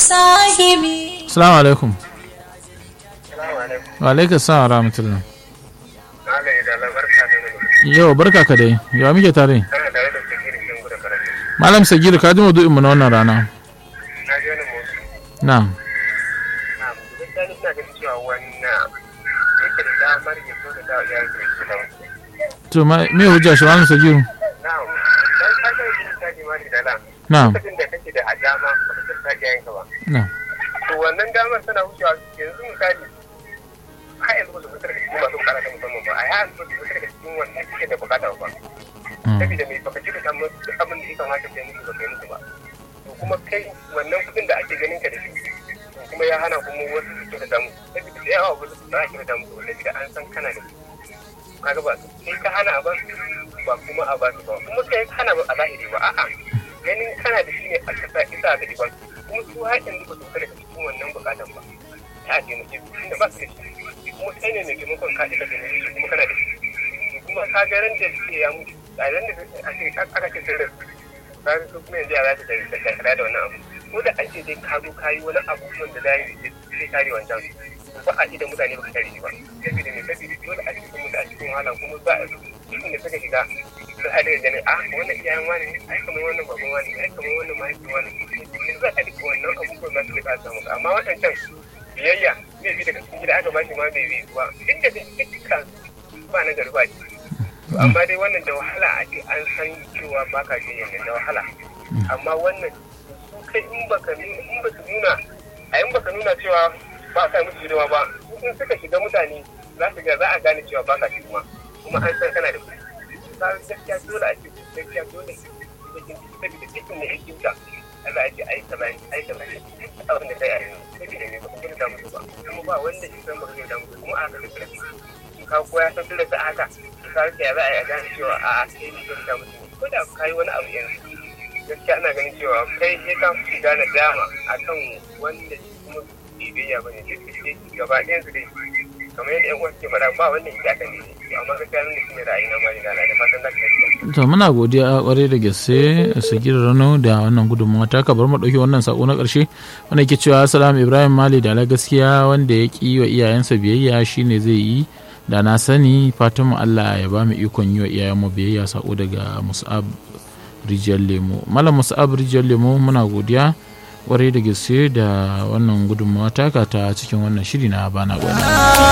sahibi Assalamu alaikum. Salamu alaikum. Wa alaikum salam wa rahmatullah. Allah ya dala barka da mu. Yau barka ka dai. Yawa muke tare? Kana tare da Sakiri Shin Gudu Karatu. Malam Sagir ka ji maudu'in mu na wannan rana. Na ji wani motsi. Na. Na gaskiya ni ina ganin cewa wannan yake da damar ya so da dawo yayin da yake da wasu. To ma me hujja shi Malam Sagir? Na'am. Dan ka ga yin ta ji mani da la. Na. Lokacin da kake da dama ba ka ta yayin ka ba. Na. To wannan damar tana wucewa yanzu misali har yanzu ba su fitar da cikin masu bukata ta musamman ba a yi hannu ba su fitar da cikin wanda suke da bukata ba. Saboda mai baka cika samun duk abin da ya kamata ka yi musu ba ka yi musu ba. To kuma kai wannan kuɗin da ake ganin ka da shi to kuma ya hana kuma wasu su kira damu saboda da yawa wasu ba a kira damu ba saboda an san kana da su kaga ba kai ka hana a ba su ba kuma a ba su ba kuma kai ka hana ba a zahiri ba a'a ganin kana da shi ne a kasa isa da ba su kuma su haƙin ba su fita daga cikin wannan bukatan ba ta a taimake su tunda ba su da shi kuma kai ne mai taimakon ka ita taimake shi kuma kana da shi kuma ka ga ran da suke ya mutu a ran da aka ce sun rasu ka ga kuma yanzu ya za ta da da wannan abu ko da an ce dai ka zo ka yi wani abubuwan da zai zai kare wancan ba a da mutane ba ka kare shi ba saboda ne saboda dole a cikin mutu a cikin wahala kuma ba a cikin da suka shiga su haɗa da ganin a wannan iyayen wani ne ai kamar wannan baban wani ai kamar wannan mahaifin wani ne za a duka wannan abubuwan za su rika samu amma waɗancan biyayya zai bi daga cikin gida aka ba shi ma bai bi ba inda da dukkan ba na gari ba ce amma dai wannan da wahala a ce an san cewa ba ka jin yanzu da wahala amma wannan su kai in baka nuna in baka nuna a in baka nuna cewa ba ka musu hidima ba in suka shiga mutane za su ga za a gane cewa ba ka hidima kuma an san kana da kuɗi ka gaskiya dole a ce gaskiya dole saboda cikin ne yake ta Allah ya ce ai kaza ai kaza abin da kai a yanzu saboda ne ba ka gina musu ba kuma ba wanda ya san ba ka gina musu kuma a haka da ka koya san dole ta haka ka rike ya za a yi a gane cewa a kai ne gina musu ko da ka yi wani abu yanzu gaskiya ana ganin cewa kai sai ka fi gane dama akan wanda kuma biyayya ba ne duk da gaba ɗayan su dai kamar yadda yan uwa suke faɗa ba wanda ita kan ne amma gaskiya nan shi ne ra'ayi na mali da da fatan za ka To muna godiya kwarai da gaske Sagir Rano da wannan gudunmawa ta ka bar mu dauki wannan sako na karshe wanda ke cewa Salam Ibrahim Mali da la gaskiya wanda ya ki wa iyayensa biyayya shine zai yi da na sani fatan mu Allah ya ba mu ikon yi wa iyayenmu biyayya sako daga Mus'ab Rijiyar Lemo. Malam Mus'ab Rijiyar Lemo muna godiya kwarai da gaske da wannan gudunmawa taka ta cikin wannan shiri na bana gwani.